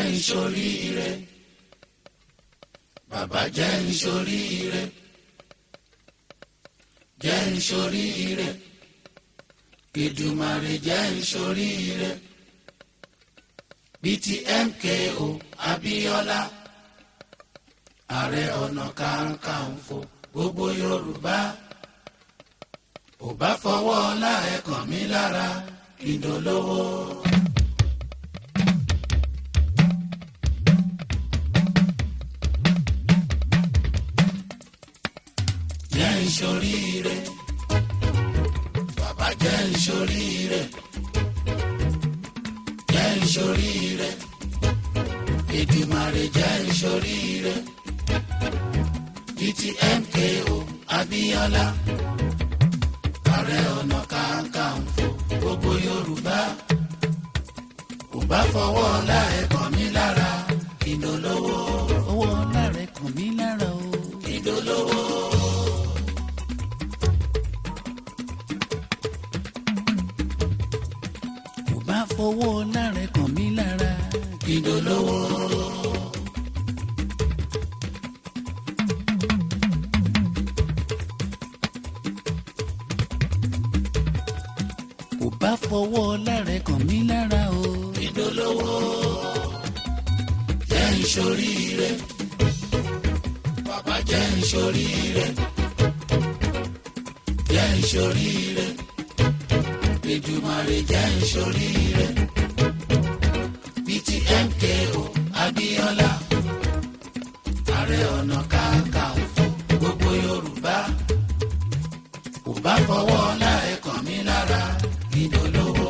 ìṣoríire bàbá jẹ́ ìṣoríire jẹ́ ìṣoríire Èdùmàrè jẹ́ ìṣoríire bíi ti MKO Abíọ́lá ààrẹ ọ̀nà kakanfò gbogbo Yorùbá ò bá fọwọ́ ọlá ẹ̀ kàn mí lára kí n dolówó. jẹ́ ìṣoríire bàbá jẹ́ ìṣoríire jẹ́ ìṣoríire Èdùmàrè jẹ́ ìṣoríire títí MKO Abíọ́lá ààrẹ ọ̀nà kakanfò gbogbo Yorùbá kò bá fọwọ́ ọlá ẹ̀ kàn mí lára ìdólówó. owó ọlá rẹ̀ kàn mí lára o. ìdólówó. kò bá fowó ọlá rẹ̀ kàn mí lára. ìdólówó. kò bá fowó ọlá rẹ̀ kàn mí lára o. ìdólówó. jẹ́ ìṣoríire. bàbá jẹ́ ìṣoríire. jẹ́ ìṣoríire. Èdùmàrè jẹ́ ìṣoríire. bíi ti MKO Abíọ́lá. ààrẹ ọ̀nà kakanfò gbogbo Yorùbá. kò bá fọwọ́ ọlá ẹ̀ kàn mí lára ìdólówó.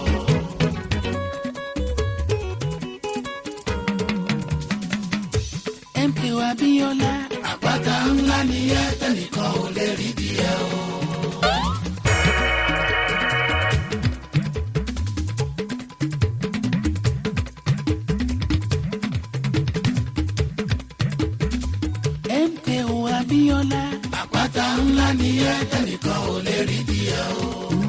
MKO Abíọ́lá àpáta ńlá ni ẹ tẹnìkan ò lè rí bí ẹ o. MKO Abíọ́lá àpáta ńlá ni ẹ tẹnìkan ò lè rí bí ẹ o.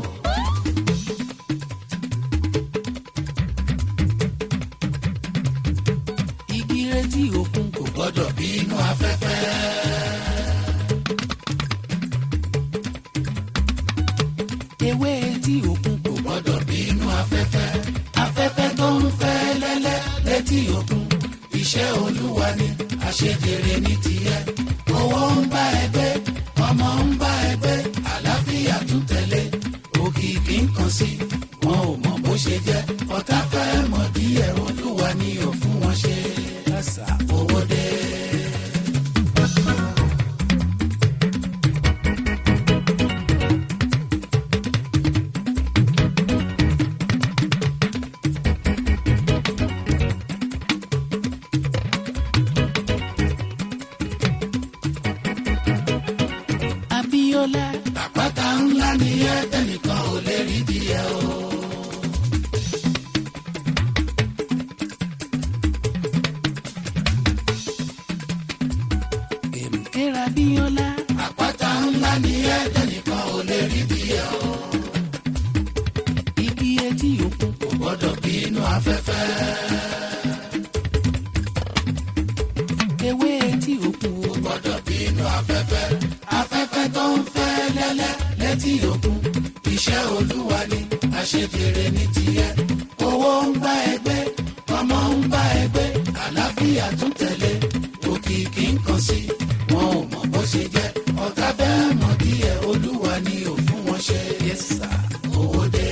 igi retí òkun kò kò gbọ́dọ̀ bí inú afẹ́fẹ́. ewé etí òkun kò kò gbọ́dọ̀ bí inú afẹ́fẹ́. afẹ́fẹ́ tó ń fẹ́ lẹ́lẹ́ létí òkun. iṣẹ́ olúwa ni àṣejèrè ní tiẹ̀. owó ń bá ẹ gbé ọmọ ń bá ẹ gbé àlàáfíà tún tẹ̀lé. òkìkí ń kàn sí wọn ò mọ bó ṣe jẹ́. ọ̀tá fẹ́ mọ̀ díẹ̀ olúwa ni ò fún wọn ṣe. kásá. owó dé. Abíọ́lá àpáta ńlá ni ẹ tẹnìkan ò lè rí bí ẹ o. MKO Abíọ́lá àpáta ńlá ni ẹ tẹnìkan ò lè rí bí ẹ o. igi etí òkun kò gbọ́dọ̀ bí inú afẹ́fẹ́. ewé etí òkun kò gbọ́dọ̀ bí inú afẹ́fẹ́. afẹ́fẹ́ tó ń fẹ́ lẹ́lẹ́ létí òkun. iṣẹ́ olúwa ni àṣejèrè ní tiẹ̀. owó ń bá ẹgbẹ́ ọmọ ń bá ẹgbẹ́ àlàáfíà tún tẹ̀lé. òkìkí ń kàn sí wọn ò mọ̀ bó ṣe jẹ́. ọ̀tá bẹ́ẹ̀ mọ̀ díẹ̀ olúwa ni ò fún wọn ṣe. yẹsà. owó dé.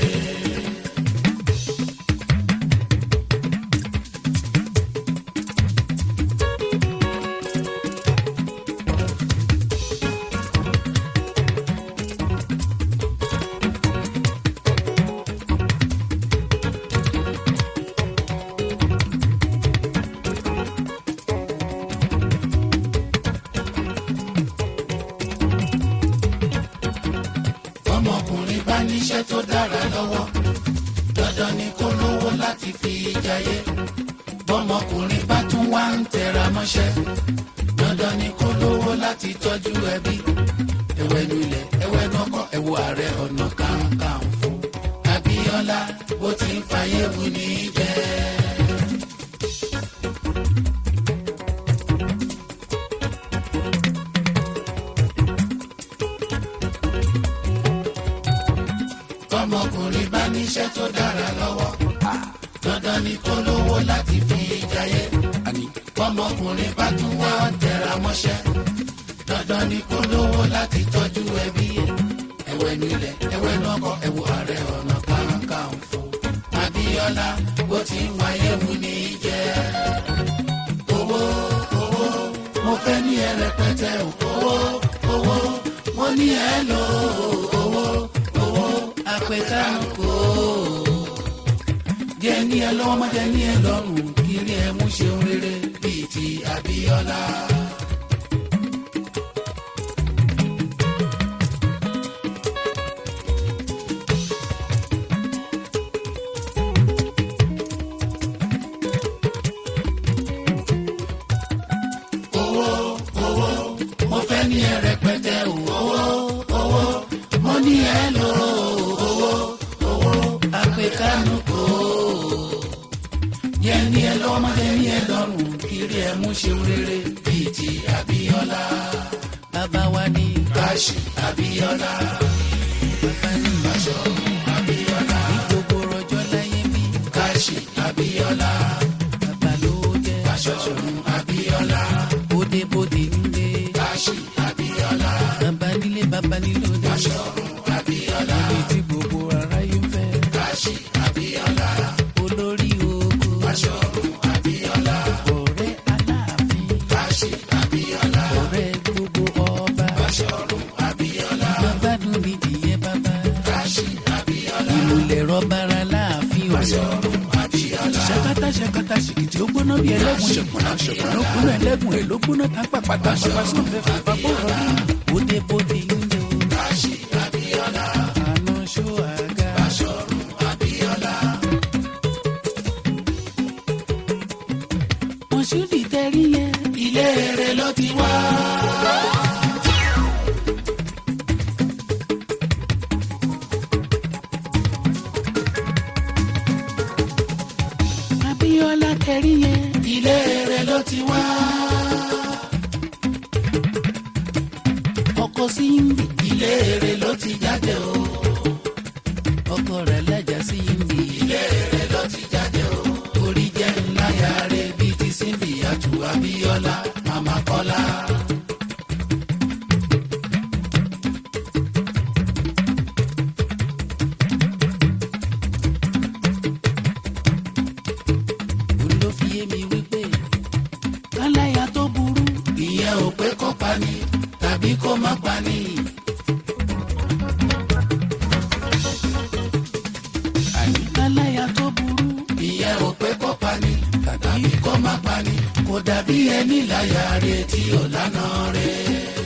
ọmọkùnrin bá níṣẹ́ tó dára lọ́wọ́ dandan ni kó lówó láti fi jayé bọ́mọkùnrin bá tún wá ń tẹra mọ́ṣẹ́ dandan ni kó lówó láti tọ́jú ẹbí ẹwẹ́ nulẹ̀ ẹwẹ́ nọkọ ẹwọ ààrẹ ọ̀nà kakanfò Abíọ́lá bó ti ń fàyè wù ní jẹ́. jayé àní bọ́mọkùnrin bá tún wá tẹra mọ́ṣẹ́ dandan ni kó lówó láti tọ́jú ẹbí ẹ̀ ẹ̀wẹ̀ nílẹ̀ ẹ̀wẹ̀ lọ́kọ̀ ẹ̀wọ̀ ààrẹ ọ̀nà kakanfò Abíọ́lá bó ti ń wáyé mu ní í jẹ́ owó owó mo fẹ́ ní ẹ rẹpẹtẹ o. owó owó mo ní ẹ lò ó. owó owó apẹ̀kánukò jẹ́ ní ẹ lọ́wọ́ má jẹ́ ní ẹ lọ́rùn kiri ẹ mú ṣeun rere bíi ti Abíọ́lá. owó owó mo fẹ́ ní ẹ rẹpẹtẹ o. owó owó mo ní ẹ lò ó. owó owó apẹ̀kánukò jẹ́ ní ẹ lọ́wọ́ má jẹ́ ní ẹ lọ́rùn kiri ẹ mú ṣeun rere bíi ti Abíọ́lá. bàbá wa ní Káṣí Abíọ́lá. bàbá ní Báṣọ̀run Abíọ́lá. ní gbogbo rọjọ́ láyé bí Káṣí Abíọ́lá. bàbá ló jẹ́ Báṣọ̀run Abíọ́lá. bódebóde ń gbé Káṣí Abíọ́lá. bàbá nílé bàbá nílò dé Báṣọ̀run Abíọ́lá. ibi tí gbogbo aráyé ń fẹ́ Káṣí Abíọ́lá. olórí oko Báṣọ̀run Abíọ́lá. ọ̀rẹ́ aláàfin Káṣí Abíọ́lá. ọ̀rẹ́ gbogbo ọba Báṣọ̀run Abíọ́lá. bàbá dùn ní ìdíyẹ bàbá Káṣí Abíọ́lá. ìmùlẹ̀ rọ́bàrà láàfin ọ̀yọ́ Báṣọ̀run Abíọ́lá. ṣakata ṣakata ṣìkìtì ó gbóná bí ẹlẹ́gùn ṣẹ̀kùnà ṣẹ̀kùnà ó gbóná ẹlẹ́gùn rẹ̀ ló gbóná tá pàpàtà pàpà sóńfẹ́ fàfà bọ̀rọ̀ rí bódebóde ń lò Káṣí Abíọ́lá. àná ṣó àga Báṣọ̀run Abíọ́lá. mọ̀ṣúdì tẹ́rí yẹn Ilé rere ló ti wá. Abíọ́lá tẹ́rí yẹn Ilé rere ló ti wá. ọkọ sí ń bì Ilé rere ló ti jáde o. ọkọ rẹ̀ lẹ́jà sí ń bì Ilé rere ló ti jáde o. Orí jẹ́ ńlá yàrá bíi ti Símbì àtù Abíọ́lá Màmá Kọ́lá. òun ló fi yé mi wípé káláyà tó burú Ìyẹn ò pé kó pani tàbí kó má pani. àní káláyà tó burú Ìyẹn ò pé kó pani tàbí kó má pani. Kò dàbí ẹni láyà rẹ̀ tí ò lánà rẹ̀.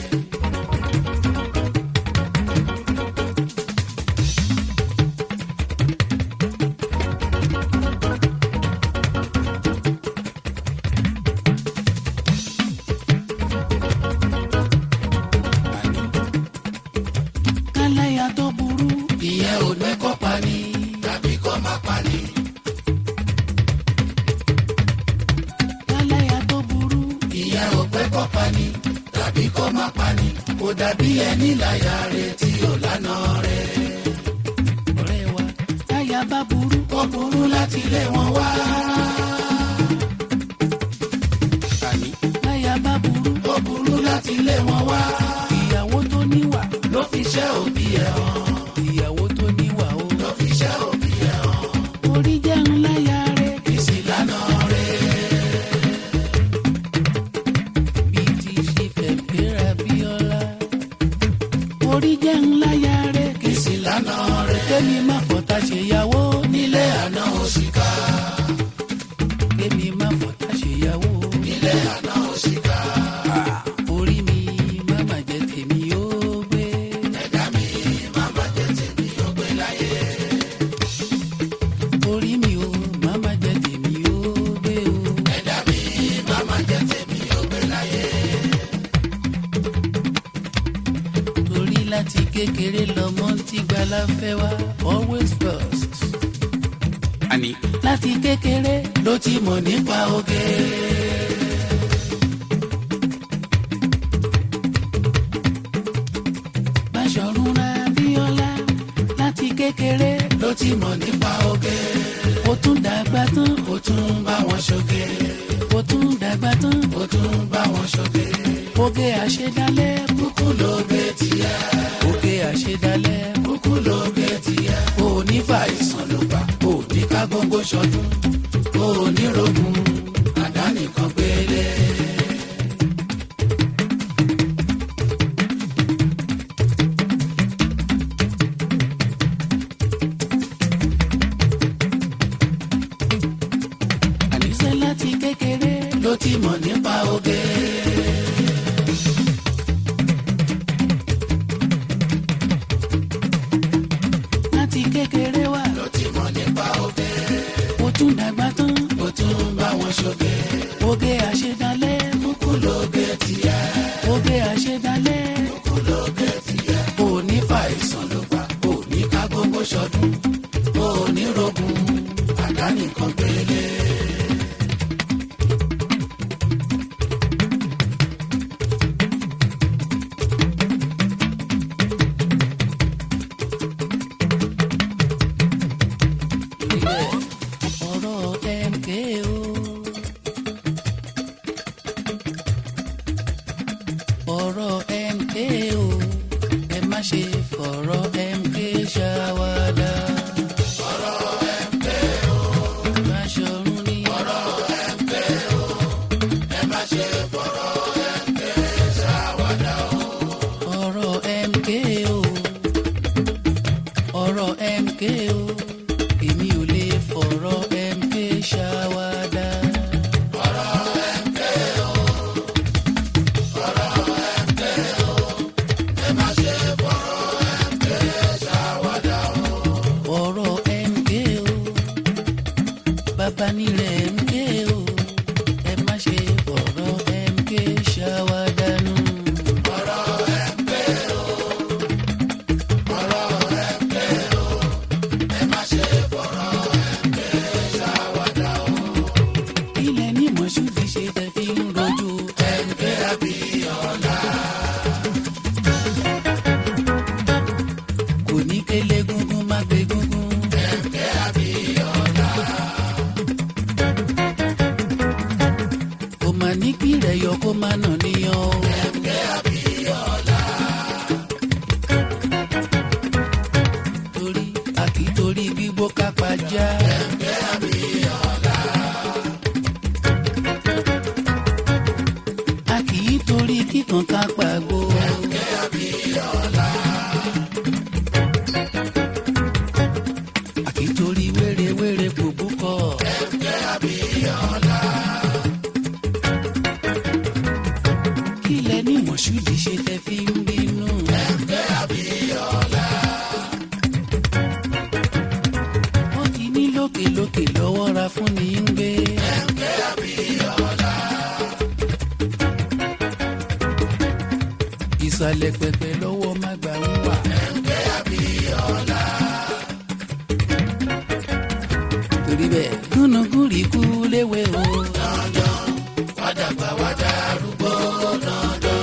káláyà tó burú Ìyẹn ò pé kó pani tàbí kó má pani. káláyà tó burú ìyẹn ò pé kó pani tàbí kó má pani kò dàbí ẹni láyà rẹ̀ tí ò lánà rẹ̀. ọ̀rẹ́ wa táyà bá burú ó burú láti lé wọn wá. àní táyà bá burú ó burú láti lé wọn wá. ìyàwó tó níwà ló fi ṣẹ́ òbí ẹ̀ hàn. ìyàwó tó níwà o ló fi ṣẹ́ òbí ẹ̀ hàn. orí jẹ́ ńláyà rẹ̀ kì í sì lánà rẹ̀. bíi ti ṣe fẹ̀fẹ́ Abíọ́lá orí jẹ́ ńláyà rẹ̀ kì í sì lánà rẹ̀. kémi má fọ̀tá ṣèyàwó nílé àná òṣìkà. kémi má fọ̀tá ṣèyàwó nílé àná òṣìkà. orí mi má má jẹ́ tèmi ó gbé ẹ̀dá mi má má jẹ́ tèmi ó gbé láyé. orí mi ó má má jẹ́ tèmi ó gbé o. ẹ̀dá mi má má jẹ́ tèmi ó gbé láyé. torí láti kékeré lọmọ tí gbala fẹ́ wá always first. àní láti kékeré ló ti mọ̀ nípa oge. Báṣọ̀run Abíọ́lá láti kékeré ló ti mọ̀ nípa oge. ó tún dàgbà tán ó tún bá wọn ṣoge. wọn ṣoge. oge àṣedálẹ̀ kúkú lóge tiẹ̀. oge àṣedálẹ̀ kúkú lóge tiẹ̀. òní fàìsàn ló bá òní ká gbogbo ṣọdún. òní rogun àdánìkan péré. àníṣe láti kékeré ló ti mọ̀ nípa oge. láti kékeré wá ló ti mọ̀ nípa oge. ó tún dàgbà tán ó tún ń bá wọn ṣoge. oge àṣedálẹ̀ kúkú lóge tiẹ̀. oge àṣedálẹ̀ kúkú lóge tiẹ̀. òní fàìsàn ló bá òní ká gbogbo ṣọdún. òní rogun àdánìkan péré. ilẹ̀ ọ̀rọ̀ MKO. ọ̀rọ̀ MKO ẹ má ṣe fọ̀rọ̀ MK ṣàwádà. ọ̀rọ̀ MKO. Báṣọ̀run ní. ọ̀rọ̀ ọ̀rọ̀ MKO ọ̀rọ̀ MKO èmi ò lè fọ̀rọ̀ MK ṣàwádà. ọ̀rọ̀ MKO bàbá nílẹ̀ MKO ẹ má ṣe fọ̀rọ̀ MK ṣàwádà nù. ilẹ̀ ní mọ̀ṣúdì ṣe tẹ̀ fi ń rojú MK Abíọ́lá. kò ní kélé gúngún má gbé gúngún. MK Abíọ́lá. kò mà ní kí rẹ̀ yọ kó má nà níyàn o. MK Abíọ́lá. torí a kì í torí gbígbó kápá já. MK a kì í torí kíkan ká pàgbó. a kì í torí wérewére gbogbo kọ. kílẹ̀ ní mọ̀ṣúdì ṣe tẹ́ fi ń bínú. wọ́n ti ní lókèlókè lọ́wọ́ ra fún ní ń gbé. ìsàlẹ̀ pẹpẹ lọ́wọ́ má gbà ń wà. torí bẹ́ẹ̀ gúnugún rí kú léwe o. wádàgbà wádà arúgbó dandan.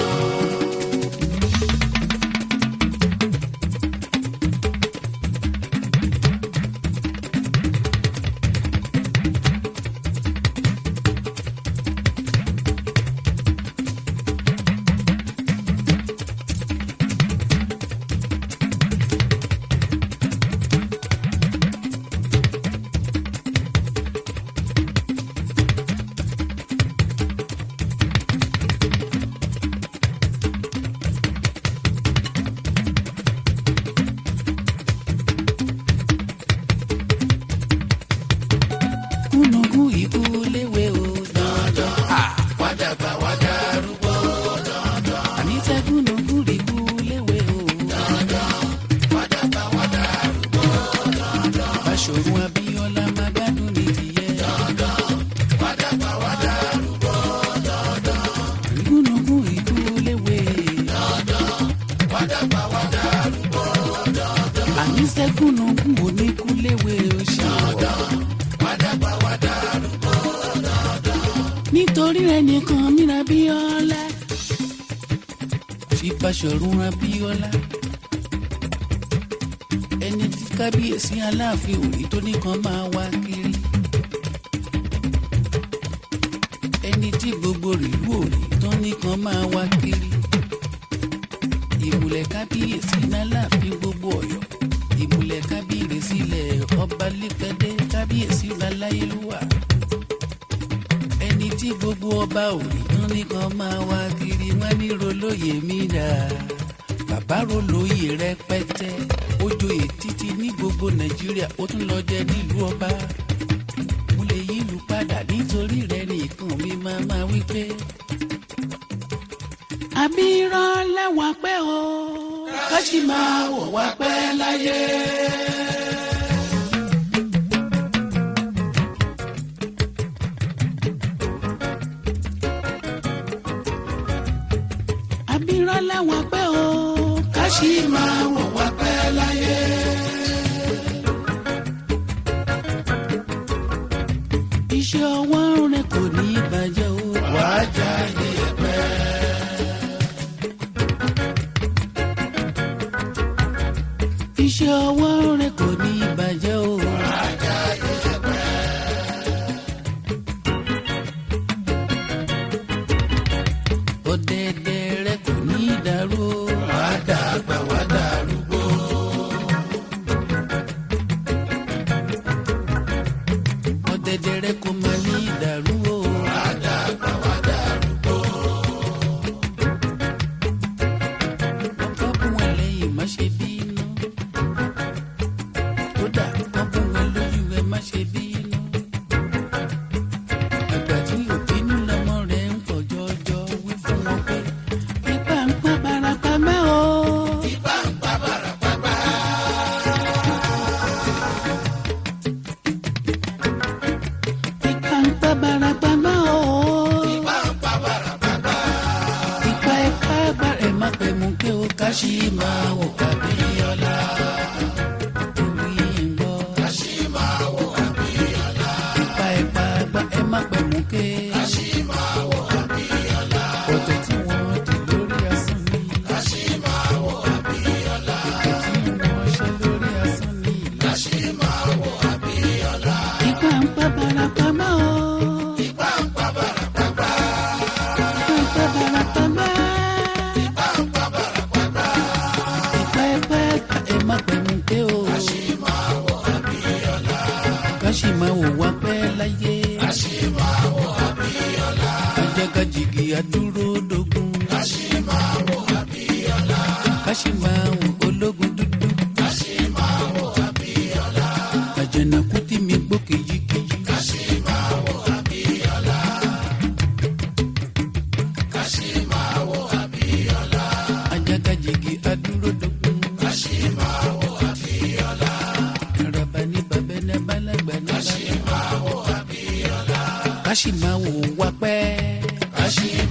gúnugún ikú léwe o. dandan. wádàgbà wádà arúgbó dandan. àní tẹ́ gúnugún rí kú léwe o. wádàgbà wádà arúgbó dandan. Báṣọ̀run Abíọ́lá má gbádùn ní tìyẹ. wádàgbà wádà arúgbó dandan. gúnugún ikú léwe. wádàgbà wádà arúgbó dandan. àní tẹ́ gúnugún oníkú léwe o ṣe wọ̀. wádàgbà wádà arúgbó nítorí ẹnìkan mìíràn Abíọ́lá. fi Báṣọ̀run Abíọ́lá. ẹni tí kábíyèsí aláàfin òní tó nìkan máa wá kiri. ẹni tí gbogbo rìlú òní tó ń nìkan máa wá kiri ìmùlẹ̀ kábíyèsí náà láàfin gbogbo ọ̀yọ́ ìmùlẹ̀ kábíyèsí ilẹ̀ ọba lẹ́pẹ́dẹ́ kábíyèsí láláyélúwà ẹni tí gbogbo ọba ò rí tán nìkan máa wá kiri wọn ní rolóye mi dà bàbá rolóye rẹpẹtẹ ó joyè títí ní gbogbo nàìjíríà ó tún lọ jẹ nílùú ọba mo lè yí ìlú padà nítorí rẹ nìkan mi máa máa wí pé àbí irọ́ lẹ́wà pẹ́ o ká sì máa wọ̀ wá pẹ́ láyé. àbí irọ́ lẹ́wà pẹ́ o ká sì máa wọ̀ wá pẹ́ láyé. iṣẹ́ ọwọ́ rẹ kò ní bàjẹ́ o wàá jáde ẹ̀pẹ́. iṣẹ́ ọwọ́ rẹ kò ní bàjẹ́ o. ọ̀dẹ̀dẹ̀ rẹ kò ní dàrú o. wàá dàgbà wàá dàrúgbó. ọ̀dẹ̀dẹ̀ rẹ kò má ní dàrú o. wàá dàgbà wàá dàrúgbó. ọkọ bùn ẹ lẹ́yìn má ṣe bínú kódà wọn bùn ẹ lójú ẹ má ṣe bínú àgbà tí òbínú lọmọ rẹ ń pọ̀ jọjọ wí fún wọn pé ipa ń pa barapa mẹ́ o. ipa ń pa barapa bá. ipa ń pa barapa mẹ́ o. ipa ń pa barapa bá. ipa ẹ̀ka ẹ̀gbá ẹ̀ má pẹ̀ mú kí o ká sí máa wò Abíọ́lá. Orí ń gbọ́. ká sí máa wò Abíọ́lá. ipa ẹ̀ka ẹ̀gbá ẹ̀ má pẹ̀ mú kí. ká sí máa wò Abíọ́lá. ọ̀tẹ̀ tí wọ́n di lórí asán ni. ká sí máa wò Abíọ́lá. ìpè tí wọ́n ṣe lórí asán ni. ká sí máa wò Abíọ́lá. ipa ń pa barapa mọ́ o. ipa ń pa barapa bá. ipa ń pa barapa bá. ipa ń pa barapa bá. ipa ẹgbẹ́ ẹ̀ka ẹ̀ má pẹ̀lú pé o. ká sì máa wò Abíọ́lá. ká sì máa wò wá pẹ́ láyé. ká sì máa wò Abíọ́lá. ajagajigi adúró dogun. ká sì máa wò Abíọ́lá. ká sì máa wò ológun dúdú. ká sì máa wò Abíọ́lá. àjànàkú tí mi gbó kìjikìji. ká sì máa wò Abíọ́lá. ká sì máa wò Abíọ́lá. ajagajigi adúró dogun. ká sì máa wò Abíọ́lá. araba ní babẹ́ ní balagba ní balagba. ká sì máa wò Abíọ́lá. ká sì máa wò wá pẹ́. ká sì